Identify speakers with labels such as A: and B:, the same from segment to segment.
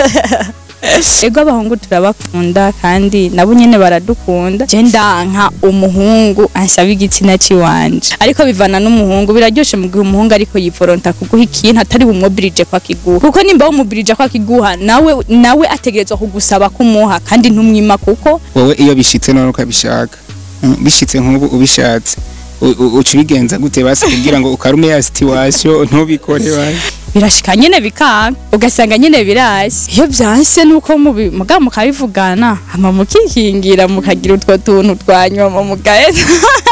A: ego abahungu turabakunda kandi nabo nyene baradukunda je ndanka umuhungu ansaba igitsina ciwanje ariko bivana n'umuhungu biraryoshe mu gihe umuhungu ariko yivoronta kuguha ikintu atari bumwobirije kwa kiguha kuko nimba wumubirije kwa kiguha nawe nawe ategerezwa kugusaba kumuha kandi ntumwima kuko
B: wowe iyo bishitse none ukabishaka Mm, bishitse nk'ubu ubishatse u- u- uca ubigenza gute basi kugira ngo ukarume ya situation ntubikore basi
A: birashika nyene bikanga ugasanga nyene birashye iyo byanse nuko mubi muga mukabivugana hama mukikingira mukagira utwo tuntu twanyuma mugaheza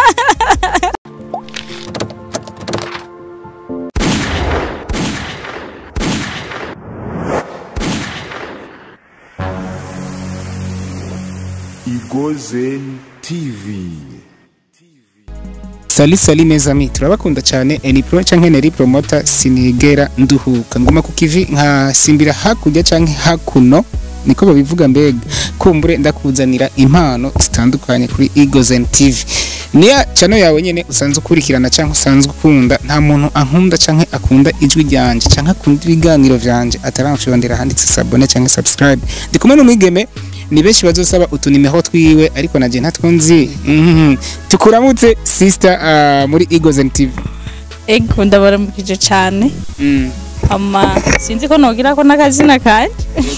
C: Igozen TV.
B: sali sali mes amis turabakunda cyane eni pro canke neri promota sinigera nduhuka ngoma ku kivi nkasimbira hakurya canke hakuno niko babivuga mbega kumbure ndakuzanira impano zitandukanye kuri Eagles TV niya channel yawe nyene usanzwe ukurikirana canke usanzwe ukunda nta muntu ankunda canke akunda ijwi ryanje canke akunda ibiganiro vyanje ataramfyondera handitse sabone canke subscribe ndi kumwe n'umwigeme ni benshi bazosaba utunimero twiwe ariko naje ntatwo nzi Mhm. tukuramutse sister uh, muri Eagles TV
A: ego ndabaramukije cane
B: mm.
A: ama sinzi ko nogira ko n'akazina kanje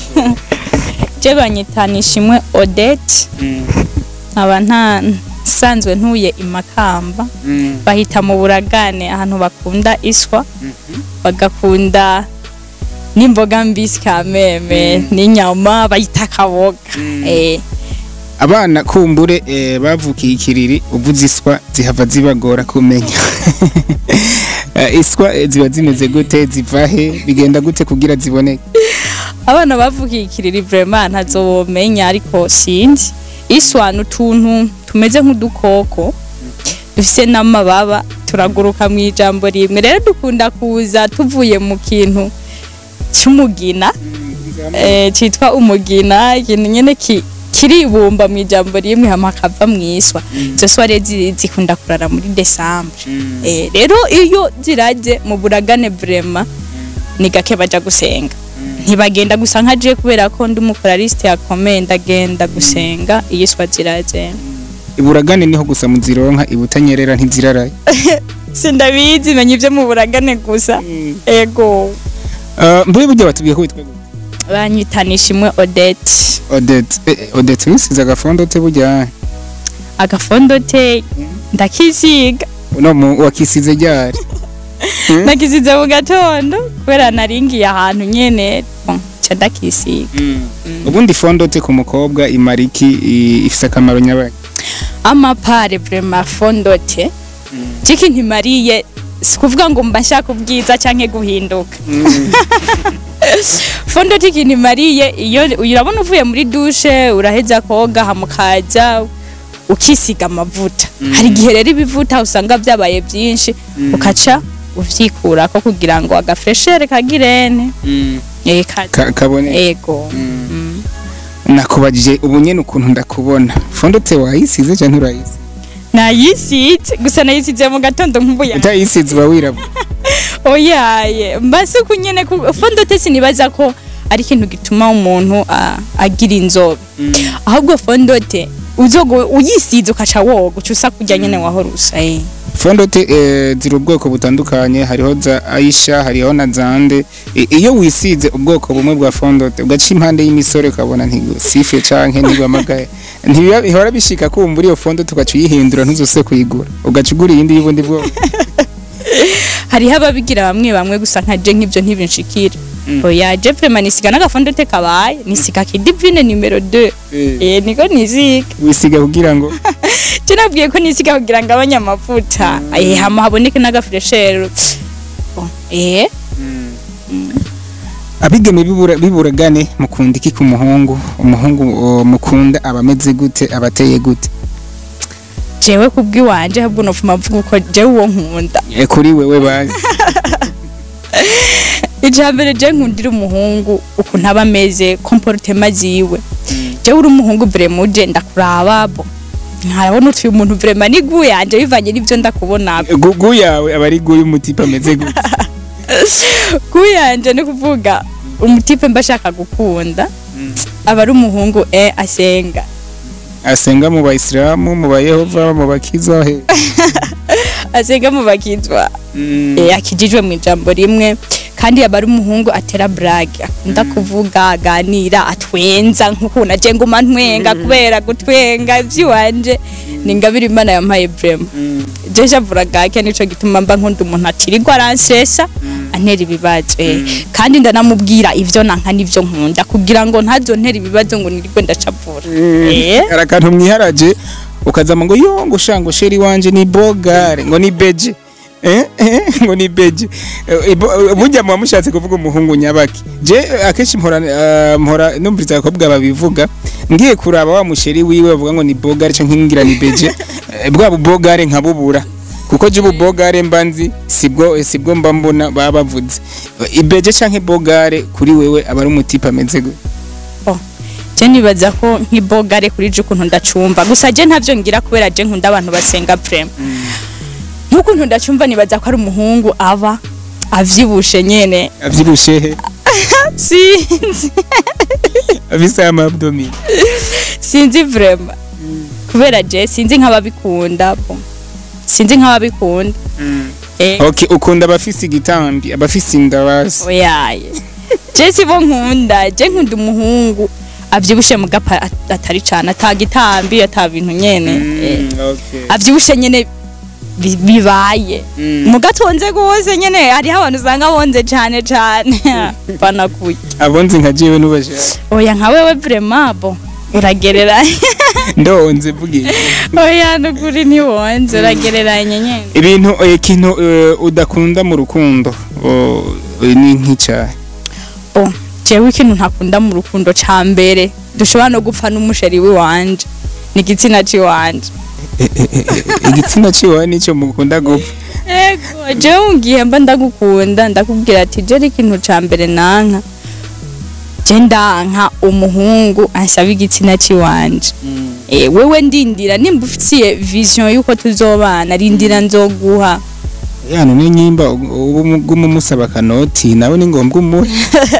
A: je banyitanisha imwe Odette
B: Mm.
A: nkaba nta sanzwe ntuye imakamba
B: Mm.
A: bahita mu buragane ahantu bakunda iswa
B: Mhm.
A: bagakunda n'imboga mbisi kameme n'inyama bayita kaboga
B: Mm.
A: eh
B: abana kumbure eh, bavukiye ikiriri uvuze iswa zihava zibagora kumenya Eh, iswa eh, ziba zimeze gute ziva he bigenda gute kugira ziboneke
A: abana bavukiye ikiriri vraiment ntazobomenya ariko sinzi iswa n'utuntu tumeze nk'udukoko dufise n'amababa turaguruka mu ijambo rimwe rero dukunda kuza tuvuye mu kintu cy'umugina eh, cyitwa umugina ikintu nyene ki kiribumba mu ijambo rimwe hama hakava mu iswa izo swa rero zi- zikunda kurara muri desambre eh, rero iyo ziraje mu buragane vraiment ni gake baja gusenga ntibagenda gusa nka je kubera ko ndi umukoraliste yakomeye ndagenda gusenga iyo iswa ziraje
B: iburagane niho gusa muzironka ibutanyerera ntiziraraye
A: sindabizi menya ibyo mu buragane gusa ego
B: Uh, mbuye burya batubwiye ko witwa gute?
A: banyitanisha imwe Odette
B: Odette eh, eh, Odette wisize agafondo te burya
A: agafondo te ndakisiga
B: no mu wakisize ryari Mm.
A: nakisize mu gatondo kubera naringiye ahantu nyene bon, ca ndakisiga
B: ubundi fondo te ku mukobwa imariki i- ifise akamaro nyabaye
A: amapare vraiment fondo te ciki ntimariye si kuvuga ngo mba nshaka ubwiza canke guhinduka fondo te ikintu imariye iyo urabona uvuye muri dushe uraheza koga hamukaza ukisiga amavuta hari igihe rero ibivuta usanga byabaye byinshi ukaca uvyikurako kugira ngo agafreshere kagirene eh, ka-
B: Ka- kabone
A: ego Mm.
B: nakubajije ubu nyene ukuntu ndakubona fondo te wayisize canke urayisize
A: nayisize gusa nayisize mu gatondo nkumbuye
B: utayisize uba wirabura
A: oyaye mbase uku nyene ku- fondote sinibaza ko ari ikintu gituma umuntu a- agira inzobe ahubwo fondote uzogo uyisize ukaca woga uca usa kurya nyene wahora usa eh.
B: fondo te eh, ziri ubwoko butandukanye hariho za aisha hariho na zande I- iyo wisize ubwoko bumwe bwa fondo te ugaca impande y'imisore ukabona ntigusifye canke ntigwamagaye ntibihora bishika kumbura iyo fondo tugaca uyihindura ntuzose kuyigura ugaca ugura iyindi y'ubundi bwoko
A: hariho ababigira bamwe bamwe gusa nka je nk'ivyo ntibinshikira oya je vraiment nisiga n'agafondote kabaye nisiga kidivine numero 2 eh niko nisiga
B: wisiga kugira ngo
A: je nabwiye ko nisiga kugira ngo abanye amavuta eh hama haboneke n'agafreshere Bon, eh
B: abigeme bibura biburagane mukunda iki ku muhungu umuhungu o, mukunda aba ameze gute abateye gute
A: jewe kubwiwanje ahubwo nopfuma mvuga uko jewe uwo nkunda
B: e, kuri wewe bazi
A: ijambere je nkundira umuhungu ukuntu aba ameze comportement ziwe jewe uri umuhungu vraiment uje ndakuraba bo nkarabona utuye umuntu vraiment ni gu yanje bivanye n'ivyo ndakubona
B: Gu- gu yawe aba ari gu y'umutipe ameze gute
A: gu yanje ni kuvuga umutipe mba ashaka gukunda aba ari umuhungu eh asenga
B: asenga mu bayisilamu mu bayehova mu bakiza he
A: asenga mu bakizwa eh akijijwe mu ijambo rimwe kandi aba ari umuhungu atera brage akunda kuvuga aganira atwenza nk'ukuntu aje nguma ntwenga kubera gutwenga ivy'iwanje ni ingabire imana yampaye vrema je javura gake nico gituma mba nkunda umuntu atirirwa aransesa antera ibibazo eh. kandi ndanamubwira ivyo nanka n'ivyo nkunda kugira ngo ntazontera ibibazo ngo nirirwe ndacavura eh
B: hari akantu mwiharaje ukazama ngo yo ngo shango sheri wanje ni bogare ngo ni beje Eh, eh, ngo ni beje Eh, ibo- burya muba mushatse kuvuga umuhungu nyabaki je eh, akenshi mpora eh, mpora numviriza abakobwa babivuga ngiye kuraba wa musheri wiwe bavuga ngo ni bogare canke ngira ni beje eh, bwa bubogare nkabubura kuko je ububogare mba nzi sibwo eh, sibwo mba mbona baba bavuze Eh, ibeje canke bogare kuri wewe aba ari umutipe ameze gute
A: Oh, je nibaza ko nk'ibogare kuri je ukuntu ndacumva gusa je ntavyo ngira kubera je nkunda abantu basenga prema nk'ukuntu ndacumva nibaza ko ari umuhungu aba avyibushe nyene
B: avyibushe he
A: sinzi
B: afise amabdomi
A: sinzi vrema kubera je sinzi nk'ababikunda bo sinzi nk'ababikunda eh
B: okay ukunda abafise igitambi abafise inda basi
A: oyaye je sibo nkunda je nkunda umuhungu avyibushe mu gapa at- atari cane atagitambi ata bintu nyene eh.
B: okay
A: avyibushe nyene bi- bibaye mu gatonze gose nyene hariho abantu usanga bonze cane cane banakuye
B: abonzi nka jewe nubashaka
A: oya nka wewe vraiment bo uragereranya
B: ndonze vugiye
A: oya nukuri ntiwonze uragereranya nyene
B: ibintu eh, ikintu eh, udakunda mu rukundo oh, eh, ni nk'icahe
A: oh jewe ikintu ntakunda mu rukundo ca mbere dushobora no gupfa n'umusheri w'iwanje ni igitsina c'iwanje
B: igitsina ciwawe nico mukunda gupfa
A: ego jewe mu gihe mba ndagukunda ndakubwira ati je ari ikintu ca mbere nanka je ndanka umuhungu ansaba igitsina c'iwanje Eh, wewe ndindira nimba ufitiye vision yuko tuzobana rindira nzoguha
B: yano ni nyimba ubu umusaba kanoti nawe ni ngombwa umuhe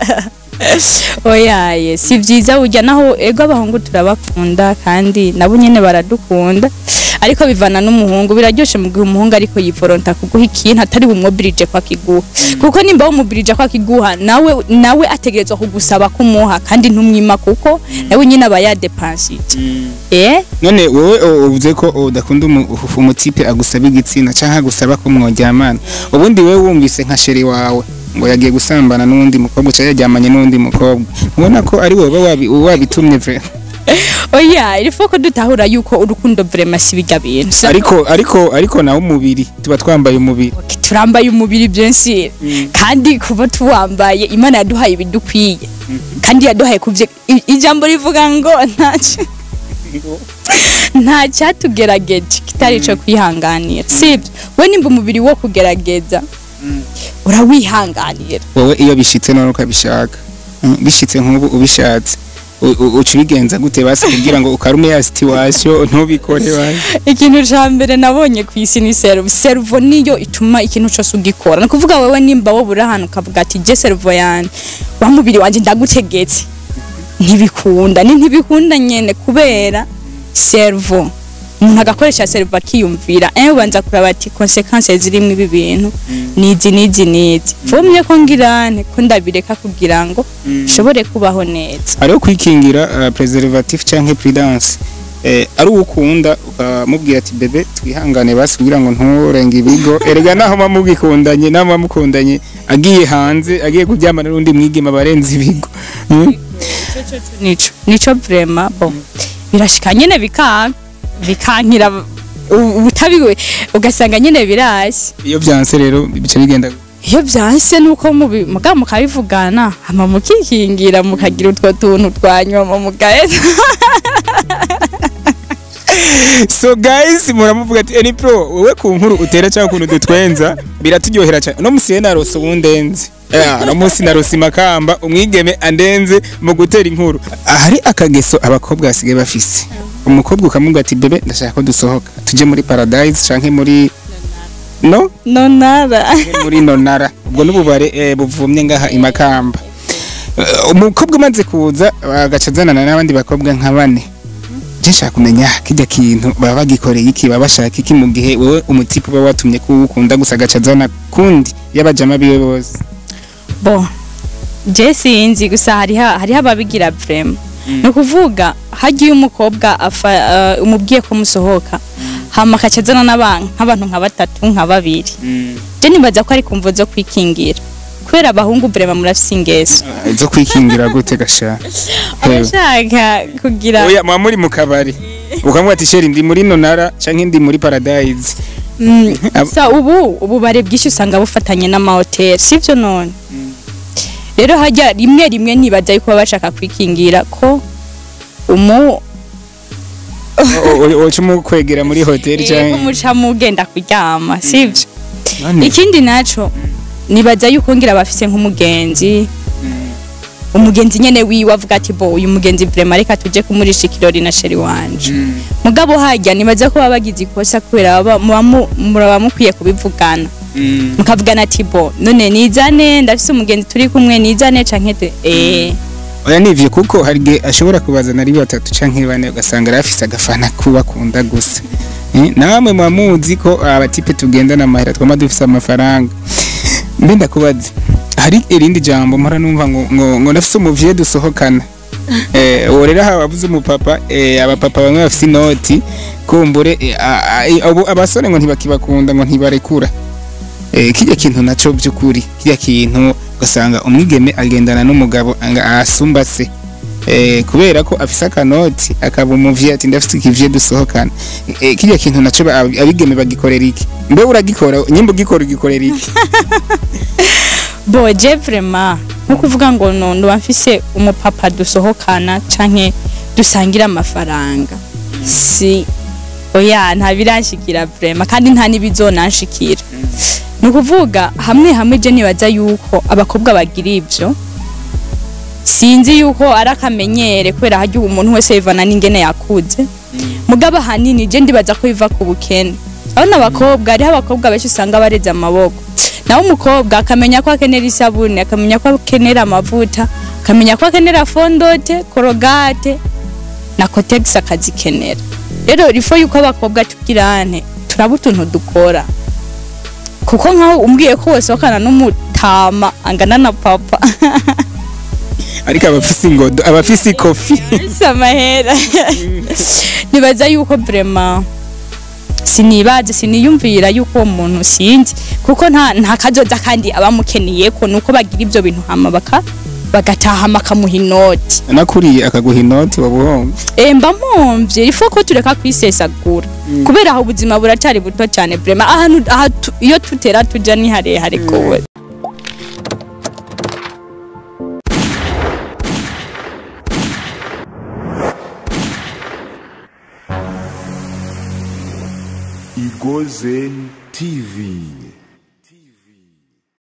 A: oyaye si vyiza burya naho ego abahungu turabakunda kandi nabo nyene baradukunda ariko bivana n'umuhungu biraryoshe mu gihe umuhungu ariko yiforonta kuguha ikintu atari bumwobirije kwa kiguha kuko nimba wumubirije kwa kiguha nawe nawe ategerezwa kugusaba kumuha kandi ntumwima kuko nawe nyine aba yadepansije eh
B: none wowe o- uvuze ko udakunda umu- umutipe agusaba igitsina canke agusaba ko mworyamana ubundi wewe wumvise nka sheri wawe ngo yagiye gusambana n'uwundi mukobwa cyangwa yaryamanye n'uwundi mukobwa ubona ko ari wowe wabi- wabitumye vre
A: oya ilifo ko dutahura yuko urukundo vraiment si bijya bintu Sa-
B: ariko ariko ariko nawe umubiri tuba twambaye umubiri
A: Ok, turambaye umubiri byinshi kandi kuba tuwambaye imana yaduhaye ibidukwiye kandi yaduhaye kuvye i- ijambo rivuga ngo ntacyo nta cyatugerageje kitari ico kwihanganira sibyo we nimba umubiri wo kugerageza urawihanganira
B: wowe iyo bishitse none ukabishaka Mm, bishitse nk'ubu ubishatse u- u- uca ubigenza gute basi kugira ngo ukarume ya situation ntubikore basi
A: ikintu ca mbere nabonye ku isi ni servo servo niyo ituma ikintu cyose ugikora ni ukuvuga wewe nimba wowe uri ahantu ukavuga ati je servo yanjye wa mubiri wanjye ndagutegetse ntibikunda ni ntibikunda nyene kubera servo umuntu agakoresha servo akiyumvira eh ubanza kuraba ati consequences zirimo ibi bintu nizi nizi nizi vumye ko ngirane ko ndabireka kugira ngo nshobore kubaho neza
B: hariho kwikingira uh, preservative canke prudence eh, ari uwukunda ukamubwira ati bebe twihangane basi kugira ngo nturenge ibigo erega naho muba mugikundanye naho muba mukundanye agiye hanze agiye kuryamana n'undi mwigema abarenze ibigo Mm?
A: nico nico vraiment bon birashika nyene bikanka bikankira u- ubutabiwe ugasanga nyene birashye
B: iyo byanse rero bica bigenda gute?
A: iyo byanse nuko mubi- muga mukabivugana hama mukikingira mukagira utwo tuntu twanyuma mugaheza
B: so guys muramuvuga ati eni pro wowe ku nkuru utera cyangwa ukuntu dutwenza biraturyohera cyane uno musi narose uwundenze Yeah, uno munsi narose imakamba umwigeme andenze mu gutera inkuru ahari akageso abakobwa basigaye bafise umukobwa ukamubwira ati bebe ndashaka ko dusohoka tujye muri paradise canke muri no
A: nonara
B: muri nonara ubwo n'ububare eh, buvumye ngaha imakamba Eh, umukobwa umaze kuza agaca azanana n'abandi bakobwa nka bane je nshaka kumenya kijya kintu baba bagikoreye iki baba bashaka iki mu gihe wowe umutipe uba watumye kuwukunda gusa agaca azana kundi y'abajama biwe bose
A: bo je sinzi gusa hariho hariho ababigira vrema ni ukuvuga hagiye umukobwa afa uh, umubwiye ko musohoka hama akaca azana n'abantu nk'abantu nka batatu nka babiri je nibaza ko ari kumvo zo kwikingira kubera abahungu vrema murafise ingeso
B: Ah, zo kwikingira gute gasha Hewe.
A: abashaka kugira
B: oya muba muri mu kabari ukamubwira ati sheri ndi muri nonara canke ndi muri paradise
A: Mm,
B: Ab-
A: sa ubu ububare bwinshi usanga bufatanye n'amahoteli sivyo none rero hajya rimwe rimwe nibaza yuko baba bashaka kwikingira ko umu
B: woca umukwegera muri hoteli
A: ko
B: canke
A: muca mugenda kuryama sivyo
B: None-
A: ikindi naco nibaza yuko ngira bafise nk'umugenzi umugenzi nyene wiwe avuga ati bo uyu mugenzi vrema reka tuje kumurisha ikirori na sheri wanje mugabo hajya nibaza ko baba bagize ikosa kubera baba- muba mu- muraba mukwiye kubivugana
B: Mm.
A: mukavugana ati bo none nizane ndafise umugenzi turi kumwe nizane canke te eh
B: oya nivyo kuko hari igihe ashobora kubazana ari batatu canke bane ugasanga arafise agafana kubakunda gusa Eh, namwe muba muzi ko abatipe tugendana amahera twama dufise amafaranga mbe ndakubaza hari irindi jambo mpora numva ngo ngo, ngo ndafise umuvye dusohokana eh uwo rero haba abuze umupapa eh abapapa bamwe bafise inoti kumbure eh, a- a- abo- abasore ngo ntibakibakunda ngo ntibarekura eh kijya kintu naco by'ukuri kijya kintu ugasanga umwigeme agendana n'umugabo anga asumba se eh kubera ko afise akanoti akaba umuvye ati ndafise ikivye dusohokana eh kijya kintu naco ba- abigeme bagikorera iki mbe uragikora nyimba ugikora ugikorera iki
A: bo je vrema nko kuvuga ngo no ndo mfise umupapa dusohokana canke dusangira amafaranga si oya nta biranshikira vrema kandi nta n'ibizonanshikira ni ukuvuga hamwe hamwe je nibaza yuko abakobwa bagira ivyo sinzi yuko ari akamenyere kubera harya umuntu wese yivana n'ingene yakuze mugabo ahanini je ndibaza ko biva ku bukene abona abakobwa hariho abakobwa benshi usanga bareze amaboko nawe umukobwa akamenya ko akenera isabune akamenya ko akenera amavuta akamenya ko akenera fondote korogate na kotegisi akazikenera rero rifo yuko abakobwa tugirane turaba utuntu dukora kuko nkaho umbwiye ko wasohokana n'umutama angana na papa
B: ariko abafise ingodo abafise ikofi
A: si amahera nibaza yuko vrema sinibaze siniyumvira yuko uwo muntu sinzi kuko nta nta kazoza kandi abamukeneye ko nuko bagira ibyo bintu hama baka bagataha bakamuha inoti
B: nakuriye akaguha inoti wabuhombe
A: Eh, mba mpomvye ifo ko tureka kwisesagura kubera aho ubuzima buracyari buto cyane vrema ahantu aha tu- iyo tutera tuja ni harehare kowe
C: Igozen TV.